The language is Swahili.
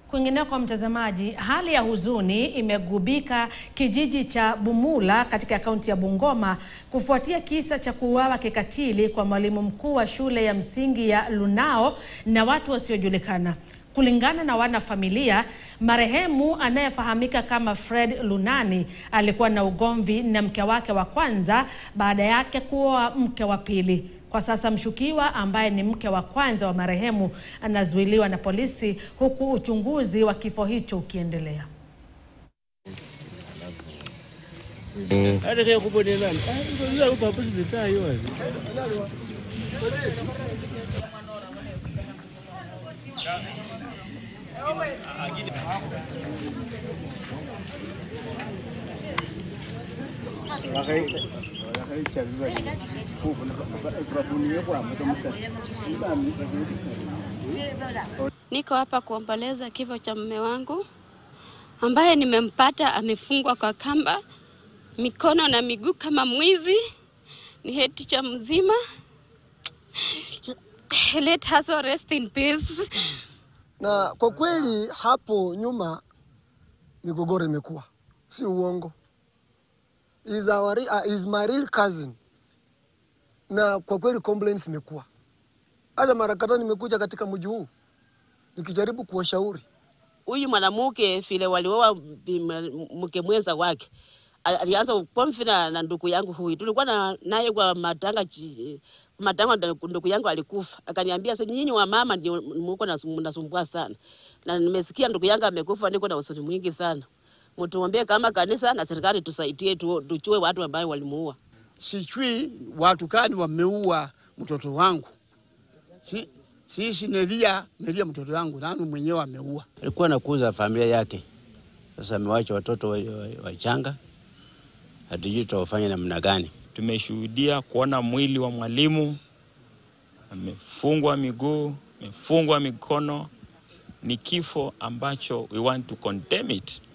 Kwingineko, mtazamaji, hali ya huzuni imegubika kijiji cha Bumula katika kaunti ya Bungoma kufuatia kisa cha kuuawa kikatili kwa mwalimu mkuu wa shule ya msingi ya Lunao na watu wasiojulikana. Kulingana na wanafamilia, marehemu anayefahamika kama Fred Lunani alikuwa na ugomvi na mke wake wa kwanza baada yake kuoa mke wa pili. Kwa sasa mshukiwa ambaye ni mke wa kwanza wa marehemu anazuiliwa na polisi huku uchunguzi wa kifo hicho ukiendelea. Niko hapa kuomboleza kifo cha mume wangu ambaye nimempata amefungwa kwa kamba mikono na miguu kama mwizi. Ni head teacher mzima. Let us all rest in peace. Na kwa kweli hapo nyuma migogoro imekuwa, si uongo. Is our, uh, is my real cousin, na kwa kweli complaints imekuwa. Hata mara kadhaa nimekuja katika mji huu nikijaribu kuwashauri huyu mwanamke vile walioa mke mwenza wake alianza pomfi na, na ndugu yangu huyu, tulikuwa na naye kwa matanga chi, matanga ndugu yangu alikufa, akaniambia sasa, nyinyi wa mama ndio mko mnasumbua sana, na nimesikia ndugu yangu amekufa, niko na huzuni mwingi sana. Mtuombee kama kanisa na serikali tusaidie, tu, tuchue watu ambao walimuua. Sijui watu gani wameua mtoto wangu si, sisi nelia nelia mtoto wangu nani mwenyewe ameua. Alikuwa anakuza familia yake, sasa amewacha watoto wachanga, hatujui tutawafanya namna gani. Tumeshuhudia kuona mwili wa mwalimu amefungwa miguu, amefungwa mikono. Ni kifo ambacho we want to condemn it